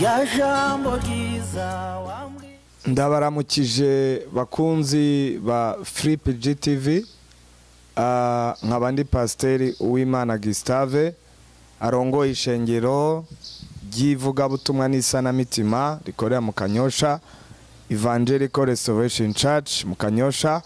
rya jambo ryiza wambwiye ndabaramukije bakunzi ba filipe gtv Ah, nkaba ndi pasiteri uwimana gisitave arongoye ishengero ry'ivugabutumwa n'isanamitima rikorera mu kanyosha evangelical restoration church mu kanyosha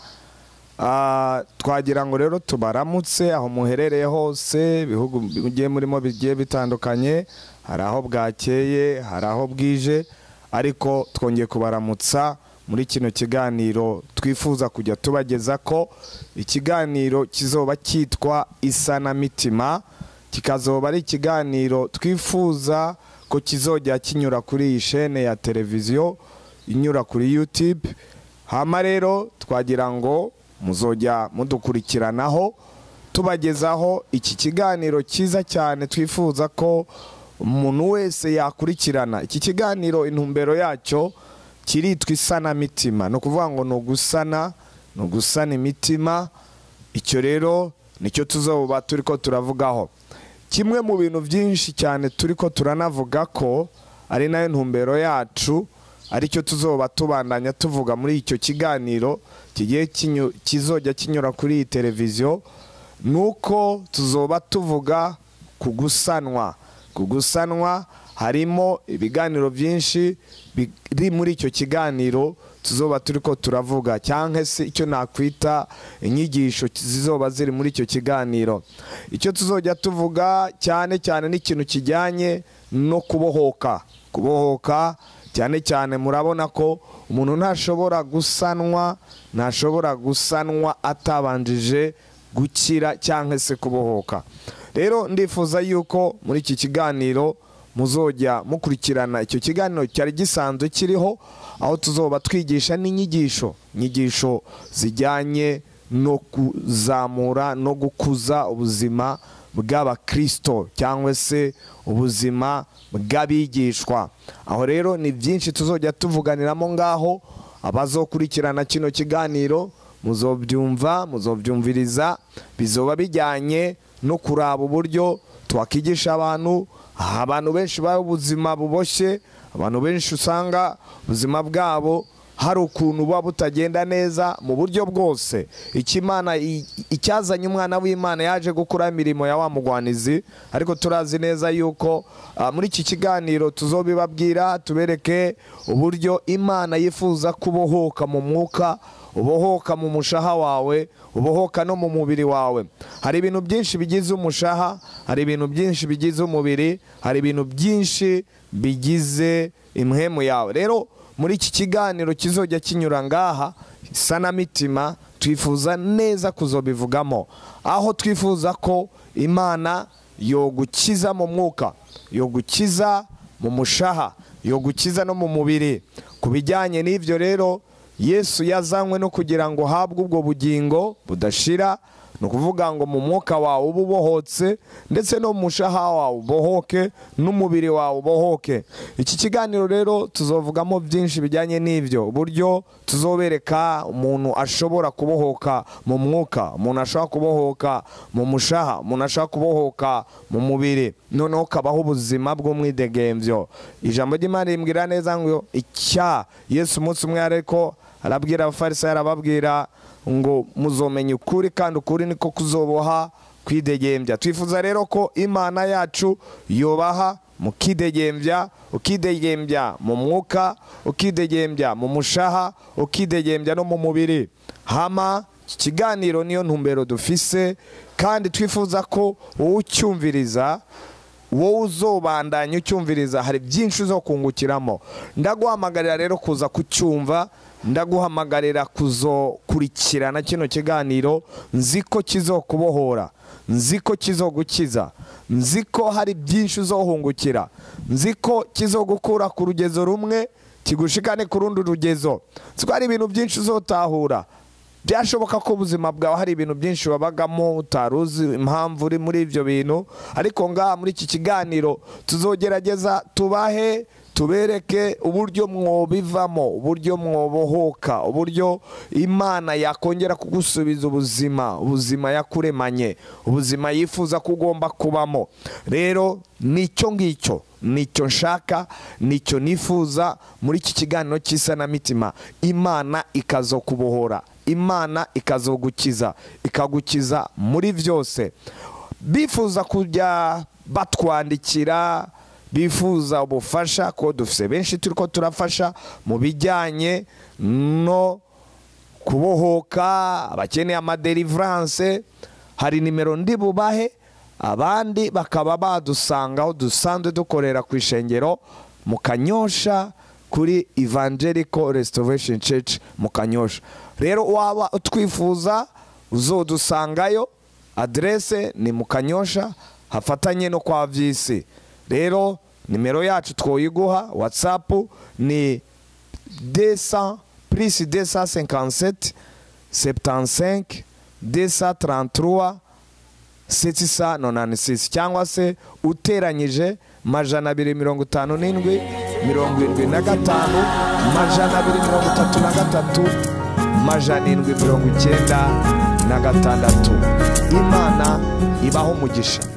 Ah, twagira ngo rero tubaramutse aho muherereye hose ibihugu bigiye murimo bigiye bitandukanye hari aho bwakeye hari aho bwije ariko twongeye kubaramutsa muri kino kiganiro twifuza kujya tubageza ko ikiganiro kizoba cyitwa isanamitima kikazoba ari ikiganiro twifuza ko kizojya kinyura kuri iyi shene ya televiziyo inyura kuri youtube hama rero twagira ngo muzojya mudukurikiranaho tubagezaho iki kiganiro cyiza cyane twifuza ko umuntu wese yakurikirana iki kiganiro intumbero yacyo kiritwa isanamitima ni ukuvuga ngo ni ugusana ni ugusana imitima icyo rero nicyo tuzoba turi ko turavugaho kimwe mu bintu byinshi cyane turi ko turanavuga ko ari nayo ntumbero yacu aricyo tuzoba tubandanya tuvuga muri icyo kiganiro kigiye kinyu- kizojya kinyura kuri iyi televiziyo ni uko tuzoba tuvuga ku gusanwa ku gusanwa harimo ibiganiro byinshi biri muri icyo kiganiro tuzoba turi ko turavuga cyangwa se icyo nakwita inyigisho zizoba ziri muri icyo kiganiro icyo tuzojya tuvuga cyane cyane n'ikintu kijyanye no kubohoka kubohoka cyane cyane murabona ko umuntu ntashobora gusanwa ntashobora gusanwa atabanjije gukira cyangwa se kubohoka rero ndifuza yuko muri iki kiganiro muzojya mukurikirana icyo kiganiro cyari gisanzwe kiriho aho tuzoba twigisha n'inyigisho inyigisho zijyanye no kuzamura no gukuza ubuzima bw'abakirisito cyangwa se ubuzima bw'abigishwa aho rero ni byinshi tuzojya tuvuganiramo ngaho abazokurikirana kino kiganiro muzobyumva muzobyumviriza bizoba bijyanye no kuraba uburyo twakigisha abantu abantu benshi baba ubuzima buboshye abantu benshi usanga ubuzima bwabo hari ukuntu buba butagenda neza mu buryo bwose ikimana icyazanye umwana w'imana yaje gukora imirimo ya wa mugwanizi ariko turazi neza yuko ah, muri iki kiganiro tuzobibabwira tubereke uburyo imana yifuza kubohoka mu mwuka ubohoka mu mushaha wawe ubohoka no mu mubiri wawe hari ibintu byinshi bigize umushaha hari ibintu byinshi bigize umubiri hari ibintu byinshi bigize imhemu yawe rero muri iki kiganiro kizojya kinyura ngaha isanamitima twifuza neza kuzobivugamo aho twifuza ko imana yogukiza mu mwuka yogukiza mu mushaha yogukiza no mu mubiri ku bijyanye n'ibyo rero yesu yazanywe no kugira ngo uhabwe ubwo bugingo budashira ni ukuvuga ngo mu mwuka wawe ube ubohotse ndetse no mu mushaha wawe ubohoke n'umubiri wawe ubohoke iki kiganiro rero tuzovugamo byinshi bijyanye n'ibyo uburyo tuzobereka umuntu ashobora kubohoka mu mwuka umuntu ashobora kubohoka mu mushaha umuntu ashobora kubohoka mu mubiri noneho kabaho ubuzima bw'umwidegembyo ijambo ry'imana rimbwira neza ngo icya yesu umunsi umwe ariko arabwira abafarisayo arababwira ngo muzomenya ukuri kandi ukuri niko kuzoboha kwidegembya twifuza rero ko imana yacu yubaha mukidegembya ukidegembya mu mwuka ukidegembya mu mushaha ukidegembya no mu mubiri hama iki kiganiro niyo ntumbero dufise kandi twifuza ko wowe ucyumviriza wowe uzobandanya ucyumviriza hari byinshi uzo kungukiramo ndaguhamagarira rero kuza kucyumva ndaguhamagarira kuzokurikirana kino kiganiro nzi ko kizokubohora nzi ko kizogukiza nzi ko hari byinshi uzohungukira nzi ko kizogukura ku rugezo rumwe kigushikane ku rundi rugezo nzi ko hari ibintu byinshi uzotahura byashoboka ko ubuzima bwawe hari ibintu byinshi wabagamo utari uzi impamvu uri muri ibyo bintu ariko ngaha muri iki kiganiro tuzogerageza tubahe tubereke uburyo mwobivamo uburyo mwobohoka uburyo imana yakongera kugusubiza ubuzima ubuzima yakuremanye ubuzima yifuza ko ugomba kubamo rero nicyo ngicyo nicyo nshaka nicyo nifuza muri iki kiganiro cy'isanamitima imana ikazokubohora imana ikazogukiza ikagukiza muri byose bifuza kujya batwandikira bifuza ubufasha ko dufite benshi turi ko turafasha mu bijyanye no kubohoka abakeneye amaderivaranse hari nimero ndi bubahe abandi bakaba badusanga aho dusanzwe dukorera ku ishengero mu kanyosha kuri evangelical restoration church mu kanyosha rero waba utwifuza uzodusangayo aderese ni mu kanyosha hafatanye no kwa visi rero nimero yacu twoyiguha watsapu ni 200 plus 257 75 233 796 cyangwa se uteranyije majana abiri mirongo itanu n'indwi mirongo irindwi na gatanu majana abiri mirongo itatu na gatatu majana indwi mirongo icyenda na gatandatu imana ibaho umugisha